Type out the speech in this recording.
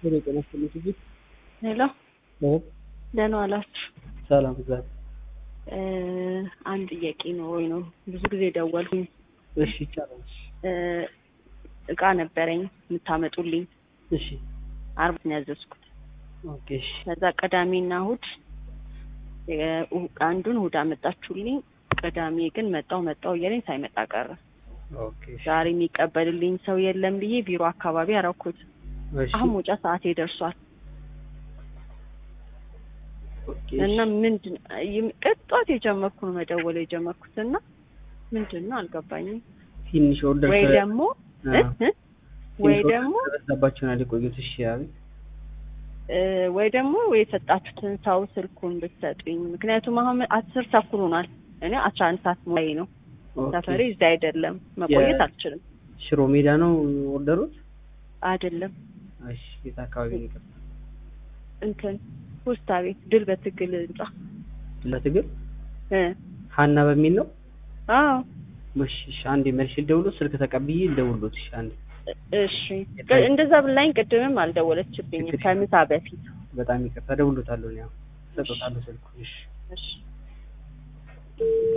ወደ ጤና ስጥልኝ ጊዜ ሄሎ ደህና ዋላችሁ? ሰላም እግዚአብሔር አንድ ጥያቄ ነው ወይ ነው ብዙ ጊዜ ደወልኩኝ። እሺ ይቻላል እሺ እቃ ነበረኝ የምታመጡልኝ እሺ አርብ ነው ያዘዝኩት። ኦኬ እሺ ከዛ ቅዳሜና እሑድ የ- አንዱን እሑድ አመጣችሁልኝ። ቅዳሜ ግን መጣው መጣው እያለኝ ሳይመጣ ቀረ። ኦኬ እሺ ዛሬ የሚቀበልልኝ ሰው የለም ብዬ ቢሮ አካባቢ አረኩት። እሺ አሁን መውጫ ሰዓቴ ደርሷል ኦኬ እና እሺ ምንድን ይም- ቅጧት የጀመርኩ ነው መደወል የጀመርኩት እና ምንድን ነው አልገባኝም። ትንሽ ኦርደር ወይ ስለ- ደግሞ አዎ። እ? እ? ወይ ትንሽ ኦርደር ደግሞ ስለበዛባቸው ነው የቆዩት። እሺ አቤት እ፣ ወይ ደግሞ የሰጣችሁትን ሰው ስልኩን ብትሰጡኝ። ምክንያቱም አሁን አስር ተኩል ሆኗል። እኔ አስራ አንድ ሰዓት ሞላኝ ነው። ኦኬ። ሰፈሬ እዚህ አይደለም፣ መቆየት የ- አልችልም። ሽሮ ሜዳ ነው ኦርደሩት? አይደለም እሺ የት አካባቢ ነው የቀረው? እንትን ፖስታ ቤት ድል በትግል ህንጻ ለትግል እ ሀና በሚል ነው። አዎ እሺ እሺ አንዴ መልሼ ልደውልዎት፣ ስልክ ተቀብዬ ልደውልዎት። እሺ አንዴ እሺ እንደዛ ብላኝ ቅድምም አልደወለችብኝም ችግር ከምሳ በፊት በጣም ይቅርታ፣ እደውልዎታለሁ። እኔ አሁን እሰጥዎታለሁ ስልኩን። እሺ እሺ